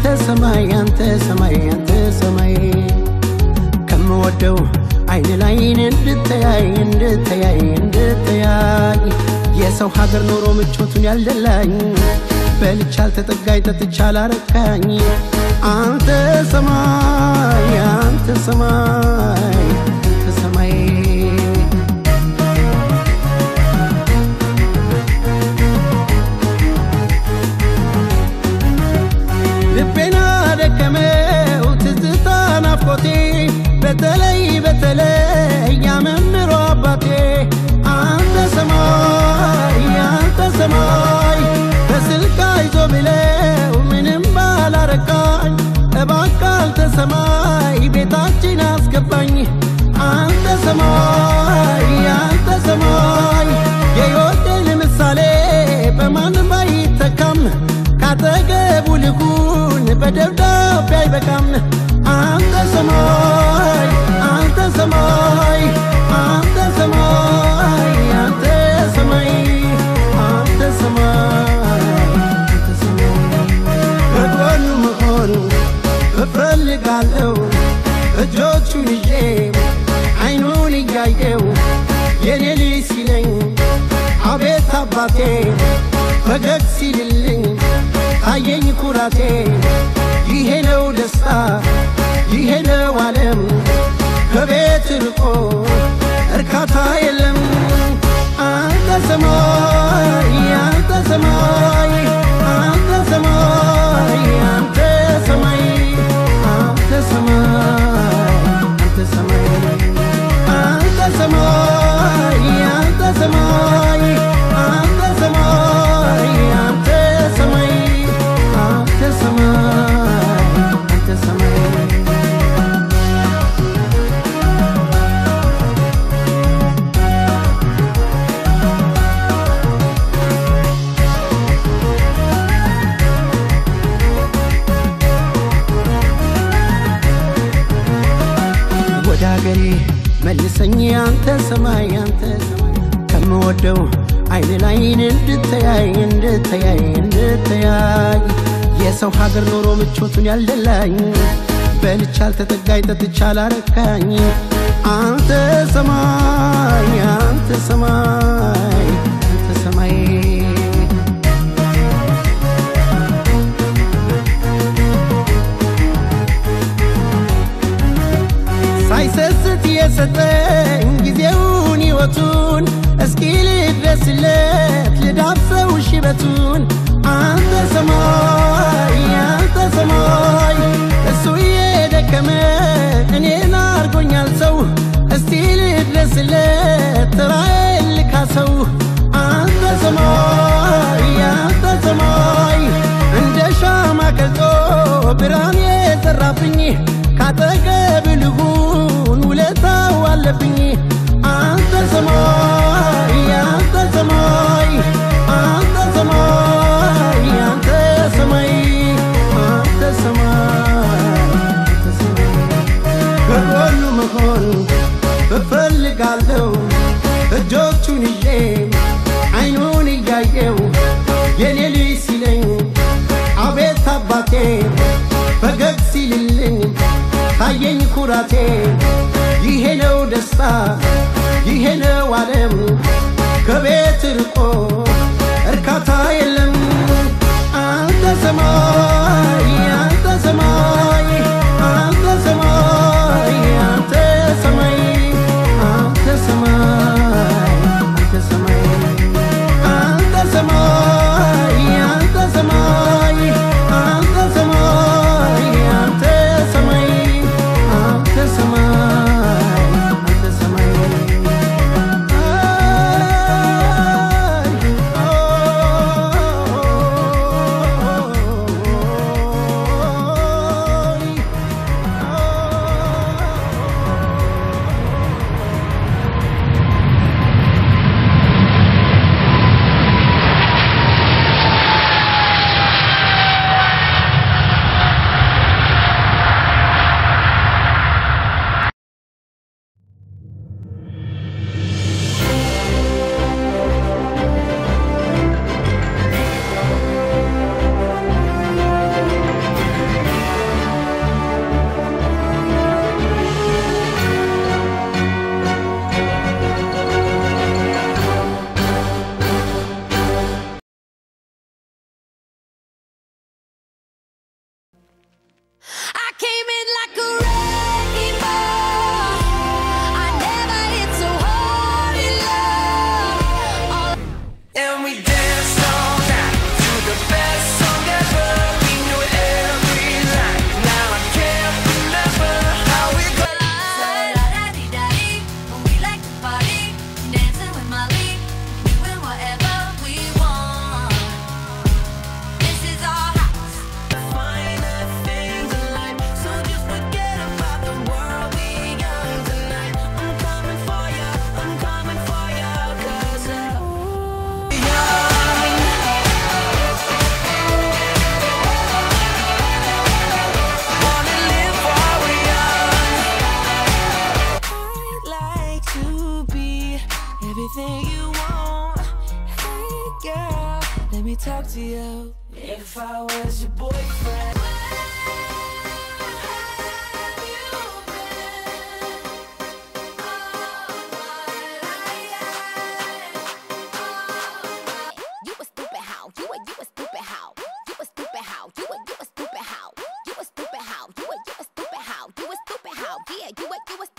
አንተ ሰማይ አንተ ሰማይ አንተ ሰማይ ከምወደው አይን ላይን እንድተያይ እንድተያይ እንድተያይ የሰው ሀገር ኖሮ ምቾቱን ያልደላኝ በልቻ አልተጠጋኝ ጠጥቻ አላረካኝ አንተ ሰማይ አንተ ሰማይ አንተ ሰማይ ልቤና ደከመው ትዝታ ናፍቆቴ በተለይ በተለይ ያመምሮ አባቴ አንተ ሰማይ አንተ ሰማይ በስልክ አይዞ ብለው ምንም ባላረካኝ እባክህ አንተ ሰማይ ቤታችን አስገባኝ አንተ ሰማይ አንተ ሰማይ የሕይወቴን ምሳሌ በማንም አይተካም ካጠገቡ ልሁን በደብዳቤ አይበቃም አንተ ሰማይ አንተ ሰማይ አንተ ሰማይ አንተ ሰማይ አንተ ሰማይ አንተ ሰማይ ከጎኑ መሆኑ እፈልጋለሁ እጆቹን ይዤ አይኑን እያየው የኔ ልጅ ሲለኝ አቤት አባቴ ፈገግ ሲልልኝ ታየኝ ኩራቴ ይሄ ነው ደስታ ይሄ ነው ዓለም ከቤት ርቆ እርካታ የለም አንተ ሰማይ አንተ ሰማይ አንተ ሰማይ አንተ ሰማይ አንተ ሰማይ አንተ ሰማይ አንተ ሰማይ አንተ ሰማይ አንተ ሰማይ አንተ ሰማይ አንተ ሰማይ አንተ ሰማይ ወደ አገሬ መልሰኝ አንተ ሰማይ አንተ ሰማይ ከምወደው አይን ላይን እንድተያይ እንድተያይ እንድተያይ የሰው ሀገር ኖሮ ምቾቱን ያልደላኝ በልቻ አልተጠጋኝ ጠጥቻ አላረካኝ አንተ ሰማይ አንተ ሰማይ አንተ ሰማይ ሳይሰስት የሰጠኝ ጊዜውን ሕይወቱን እስኪ ልድረስለት ልዳብሰው ሽበቱን አንተ ሰማይ አንተ ሰማይ እሱ የደከመ እኔን አርጎኛል ሰው እስቲ ልድረስለት ተራዬን ልካሰው አንተ ሰማይ አንተ ሰማይ እንደ ሻማ ቀልጦ ብርሃን የዘራብኝ ካጠገብ ልሁን ውለታው አለብኝ አንተ ሰማይ አንተ ሰማይ አንተ ሰማይ አንተ ሰማይ አንተ ሰማይ አንተ ሰማይ ከጎኑ መሆን እፈልጋለሁ እጆቹን ይዤ አይኑን እያየው የኔ ልጅ ሲለኝ አቤት አባቴ ፈገግ ሲልልኝ ታየኝ ኩራቴ ይሄ ነው ደስታ ይሄ ነው ዓለም ከቤት ርቆ እርካታ የለም አንተ ሰማይ አንተ ሰማይ አንተ ሰማይ አንተ ሰማይ አንተ ሰማይ አንተ ሰማይ አንተ ሰማይ አንተ ሰማይ አንተ ሰማይ አንተ ሰማይ አንተ ሰማይ አንተ ሰማይ አይ to you if I was your boyfriend. You a stupid how? You a you a stupid how? You a stupid how? You a you a stupid how? You a stupid how? You a you a stupid how? You a stupid how? Yeah, you a you a